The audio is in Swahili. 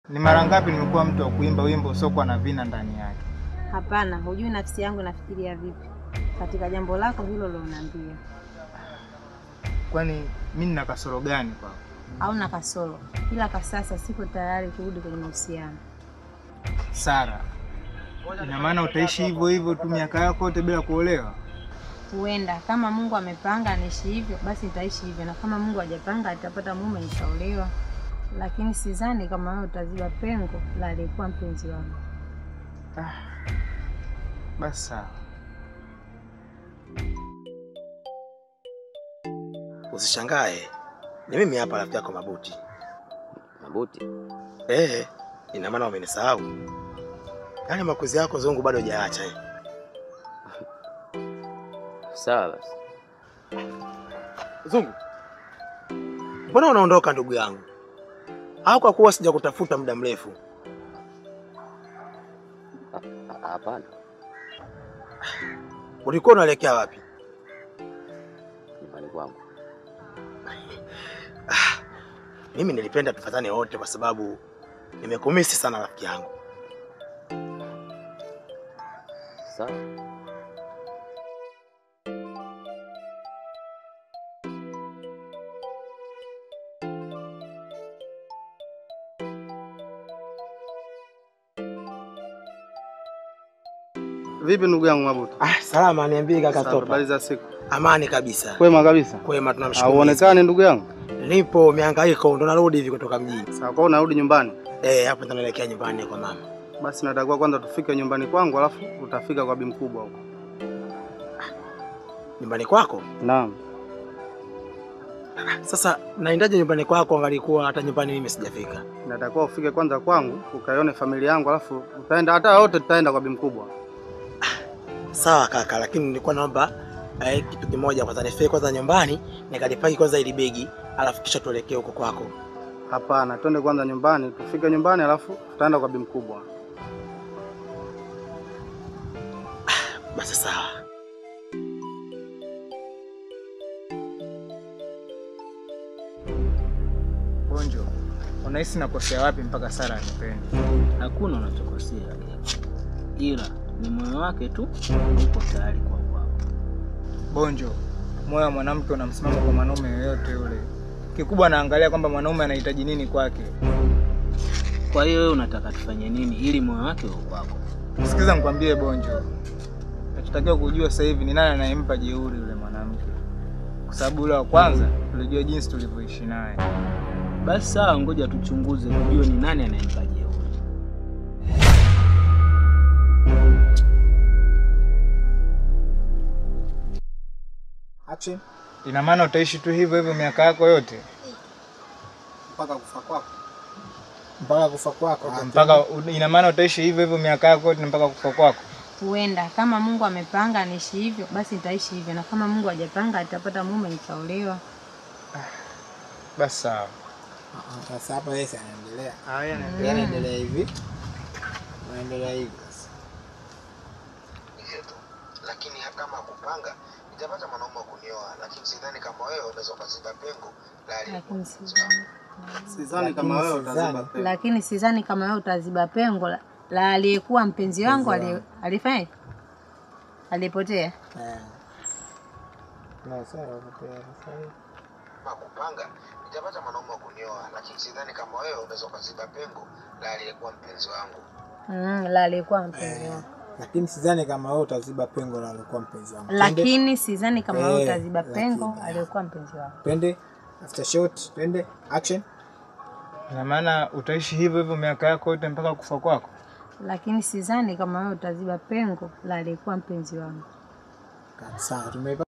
Ni mara ngapi nimekuwa mtu wa kuimba wimbo usiokuwa na vina ndani yake? Hapana, hujui nafsi yangu nafikiria vipi katika jambo lako hilo liloniambia. Kwani mi nina kasoro gani kwako? Au na kasoro, ila kwa sasa siko tayari kurudi kwenye mahusiano. Sara, ina maana utaishi hivyo hivyo tu miaka yako yote bila kuolewa? Huenda kama Mungu amepanga niishi hivyo, basi nitaishi hivyo, na kama Mungu hajapanga atapata mume nitaolewa, lakini sidhani kama wewe utaziba pengo la aliyekuwa mpenzi wangu. Ah, basi sawa. Usishangae, ni mimi hapa rafiki yako Mabuti. Mabuti, Eh, ina maana umenisahau? Yaani makuzi yako zungu bado hujaacha eh. sawa basi. Zungu, mbona unaondoka ndugu yangu? Au kwa kuwa sijakutafuta muda mrefu? Ha- Hapana, Ulikuwa unaelekea wapi? nyumbani kwangu. Mimi nilipenda tufatane wote kwa sababu nimekumisi sana rafiki yangu. Sawa, Vipi ndugu yangu Mabuti? Ah, salama, niambie kaka Sawa, Topa. Habari za siku? Amani kabisa. Kwema kabisa. Kwema, tunamshukuru. Hauonekani ndugu yangu? Mwenyezi. Nipo mihangaiko, ndo narudi hivi kutoka mjini. Sawa, kwa unarudi nyumbani? Eh, hapo ndo naelekea nyumbani kwa mama. Basi natakiwa kwanza tufike nyumbani kwangu, alafu utafika kwa bi mkubwa huko. Nyumbani kwako? Naam. Sasa naendaje nyumbani kwako angalikuwa hata nyumbani mimi sijafika? Natakiwa ufike kwanza kwangu, ukaione familia yangu, alafu utaenda hata wote tutaenda kwa bi mkubwa. Sawa kaka, lakini nilikuwa naomba eh, kitu kimoja kwanza, nifike kwanza nyumbani nikalipaki kwanza ili begi, alafu kisha tuelekee huko kwako. Hapana, twende kwanza nyumbani, tufike nyumbani, alafu tutaenda kwa bi mkubwa. Basi sawa. Bonjo, unahisi nakosea wapi mpaka Sara anipende? Hakuna unachokosea, ila ni moyo wake tu uko tayari kwa kwako. Bonjo, moyo wa mwanamke una msimamo kwa mwanaume yoyote yule. Kikubwa anaangalia kwamba mwanaume anahitaji nini kwake. Kwa hiyo wewe unataka tufanye nini ili moyo wake uwe kwako? Sikiza nikwambie Bonjo, nachotakiwa kujua sasa hivi ni nani anayempa jeuri yule mwanamke, kwa sababu yule wa kwanza tulijua jinsi tulivyoishi naye. Basi sawa, ngoja tuchunguze tujue ni nani anayempa jeuri. Action Ina maana utaishi tu hivyo hivyo miaka yako yote mpaka kufa kwako. Mpaka kufa kwako. Ah, mpaka, ina maana utaishi hivyo hivyo miaka yako yote mpaka kufa kwako? Huenda kama Mungu amepanga niishi hivyo, basi nitaishi hivyo, na kama Mungu hajapanga atapata mume nitaolewa. Basi sawa. ah, Sasa hapa yeye si anaendelea. Haya, Yeye anaendelea hivi. Anaendelea hivi. sasa. Hivyo tu. Lakini kama kupanga nitapata mwanaume wa kunioa, lakini sidhani kama wewe unaweza kuziba pengo la Lakini sidhani, Sidhani kama wewe utaziba pengo. lakini sidhani kama wewe utaziba pengo la, la aliyekuwa mpenzi wangu ali- alifanya alipotea. Eh. Na sawa hapo sasa. kama kupanga nitapata mwanaume wa kunioa, lakini sidhani kama wewe unaweza kuziba pengo la aliyekuwa mpenzi wangu. Mm, la aliyekuwa mpenzi wangu, Lakini sidhani kama wewe utaziba pengo la alikuwa mpenzi wangu. lakini sidhani kama wewe Eh, utaziba pengo lakini, aliyekuwa mpenzi wangu. Twende after shot, twende action. Ina maana utaishi hivyo hivyo miaka yako yote mpaka kufa kwako? Lakini sidhani kama wewe utaziba pengo la aliyekuwa mpenzi wangu. Sawa, tumeipa